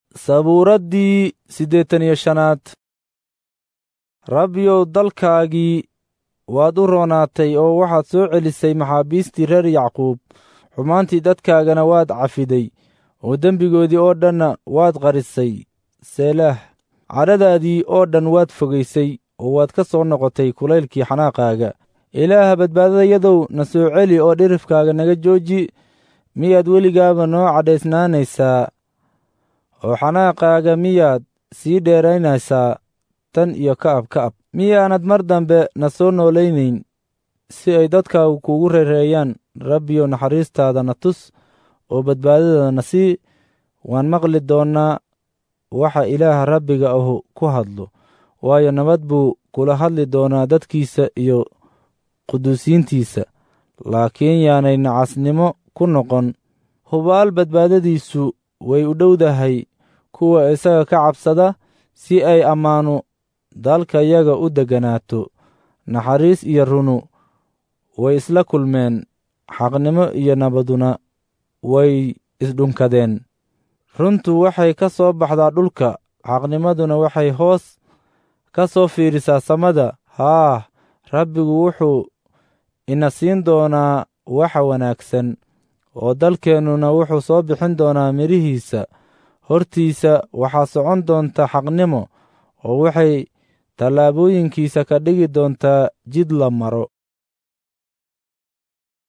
sabuuraddii siddeetan iyo shanaad rabbiyow dalkaagii waad u roonaatay oo waxaad soo celisay maxaabiistii reer yacquub xumaantii dadkaagana waad cafiday oo dembigoodii oo dhanna waad qarisay seelaah cadhadaadii oo dhan waad fogaysay oo waad ka soo noqotay kulaylkii xanaaqaaga ilaaha badbaadadayadow na soo celi oo dhirifkaaga naga jooji miyaad weligaaba noo cadhaysnaanaysaa oo xanaaqaaga miyaad sii dheeraynaysaa tan iyo ka'ab ka'ab miyaanad mar dambe na soo noolaynayn si ay dadkaagu kuugu reereeyaan rabbiyow naxariistaada na tus oo badbaadada na sii waan maqli doonnaa waxa ilaaha rabbiga ahu ku hadlo waayo nabad buu kula hadli doonaa dadkiisa iyo quduusiintiisa laakiin yaanay nacasnimo ku noqon hubaal badbaadadiisu way u dhowdahay kuwa isaga ka cabsada si ay ammaanu dalkayaga u degganaato naxariis iyo runu way isla kulmeen xaqnimo iyo nabaduna way isdhunkadeen runtu waxay ka soo baxdaa dhulka xaqnimaduna waxay hoos ka soo fiirisaa samada haah rabbigu wuxuu ina siin doonaa waxa wanaagsan oo dalkeennuna wuxuu soo bixin doonaa midhihiisa hortiisa waxaa socon doonta xaqnimo oo waxay tallaabooyinkiisa ka dhigi doontaa jid la maro